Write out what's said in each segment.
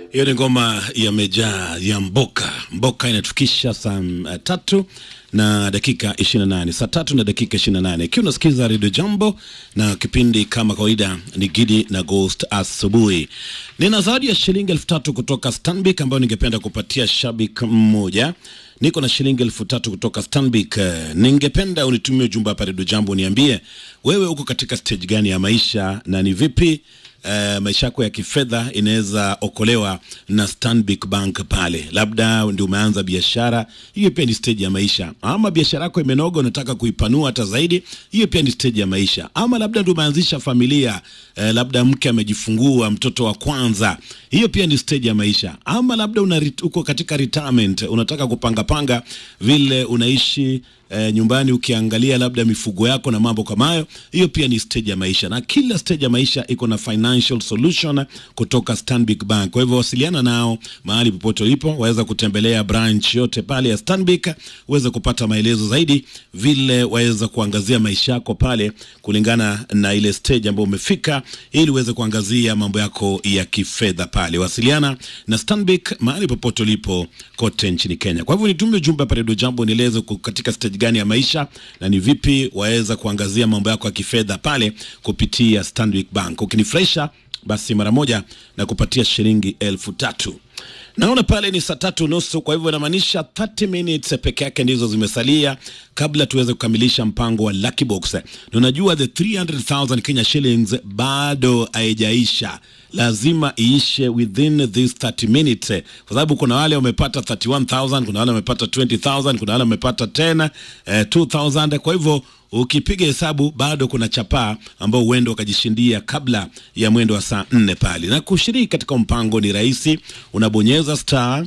Hiyo ni ngoma yamejaa ya Mboka. Mboka inatufikisha saa uh, tatu na dakika 28, saa tatu na dakika 28, ikiwa unasikiza redio Jambo na kipindi kama kawaida ni Gidi na Ghost asubuhi. Nina zawadi ya shilingi elfu tatu kutoka Stanbic ambayo ningependa kupatia shabik mmoja. Niko na shilingi elfu tatu kutoka Stanbic. Eh, Ningependa unitumie ujumbe hapa redio Jambo, niambie wewe uko katika stage gani ya maisha na ni vipi Uh, maisha yako ya kifedha inaweza okolewa na Stanbic Bank pale. Labda ndio umeanza biashara, hiyo pia ni stage ya maisha. Ama biashara yako imenoga, unataka kuipanua hata zaidi, hiyo pia ni stage ya maisha. Ama labda ndio umeanzisha familia, uh, labda mke amejifungua mtoto wa kwanza, hiyo pia ni stage ya maisha. Ama labda una, uko katika retirement, unataka kupanga panga vile unaishi eh, nyumbani ukiangalia labda mifugo yako na mambo kama hayo, hiyo pia ni stage ya maisha, na kila stage ya maisha iko na financial solution kutoka Stanbic Bank. Kwa hivyo wasiliana nao mahali popote ulipo, waweza kutembelea branch yote pale ya Stanbic uweze kupata maelezo zaidi vile waweza kuangazia maisha yako pale kulingana na ile stage ambayo umefika, ili uweze kuangazia mambo yako ya kifedha pale. Wasiliana na Stanbic mahali popote ulipo kote nchini Kenya. Kwa hivyo nitumie ujumbe hapa Radio Jambo, nieleze uko katika stage gani ya maisha na ni vipi waweza kuangazia mambo yako ya kifedha pale kupitia Stanbic Bank. Ukinifurahisha basi mara moja na kupatia shilingi elfu tatu. Naona pale ni saa tatu nusu, kwa hivyo inamaanisha 30 minutes peke yake ndizo zimesalia kabla tuweze kukamilisha mpango wa Lucky Box. Na unajua the 300,000 Kenya shillings bado haijaisha, lazima iishe within this 30 minutes, kwa sababu kuna wale wamepata 31,000, kuna wale wamepata 20,000, kuna wale wamepata 10 eh, 2,000. Kwa hivyo ukipiga hesabu bado kuna chapaa ambao uende wakajishindia kabla ya mwendo wa saa nne pale. Na kushiriki katika mpango ni rahisi, unabonyeza star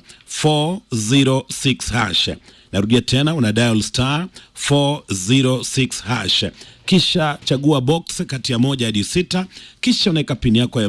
406 hash. Narudia tena, una dial star 406 hash, kisha chagua box kati ya moja hadi sita, kisha unaweka pini yako ya